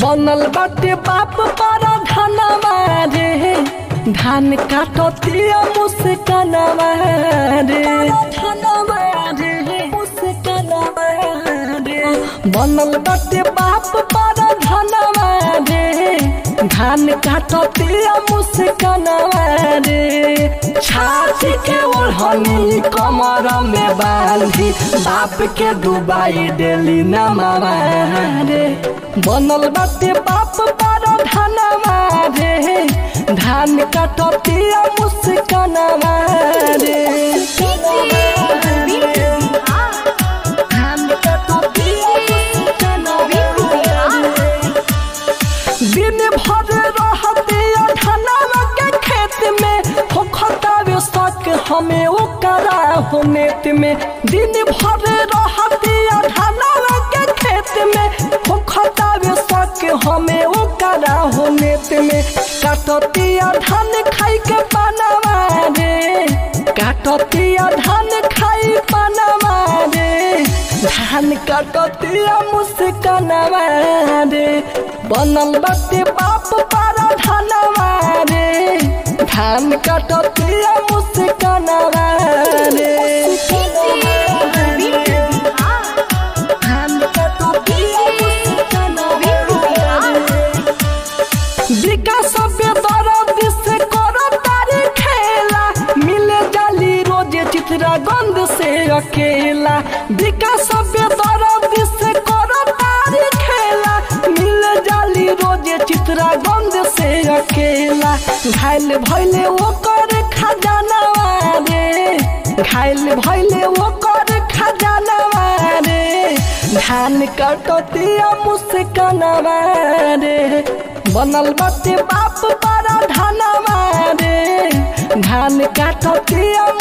बनल बाटे बाप पारा धनवा रे धान काटतिया मुस्कनवा रे धनवा रे मुस्कनवा रे बनल बाटे बाप पारा धनवा रे धान काटतिया मुस्कनवा रे छाती के ओढ़नी कमर में बांधी बाप के डुबाई डेली नमावा रे बनल बाटे बाप पारा धनवा रे धान काटतिया मुस्कनवा रे धान काटतिया मुस्कनवा रे दिन भर रहते धनवा के खेत में होखतावे शक हमें ओकरा होनेत में दिन भर रहते धनवा के खेत में होखतावे शक हमें ओकरा होनेत में काटतिया धान खाई के पानवा रे काटतिया धान खाई पानवा रे धान काटतिया मुस्कनवा रे बनल बाटे बाप पारा धनवा रे धान काटतिया मुस्कनवा रे धान काटतिया मुस्कनवा रे विकास बेदरद से करो तारी खेला मिले जाली रोजे चित्रा गंध से अकेला विकास बेदरद से करो तारी खेला मिले जाली रोजे चित्रा गंध से अकेला घायल भैले वो कर खजानवा रे घायल भैले वो कर खजानवा रे धान कटतिया मुस्कनवा रे बनल बाटे बाप पारा धनवा रे धान काटतिया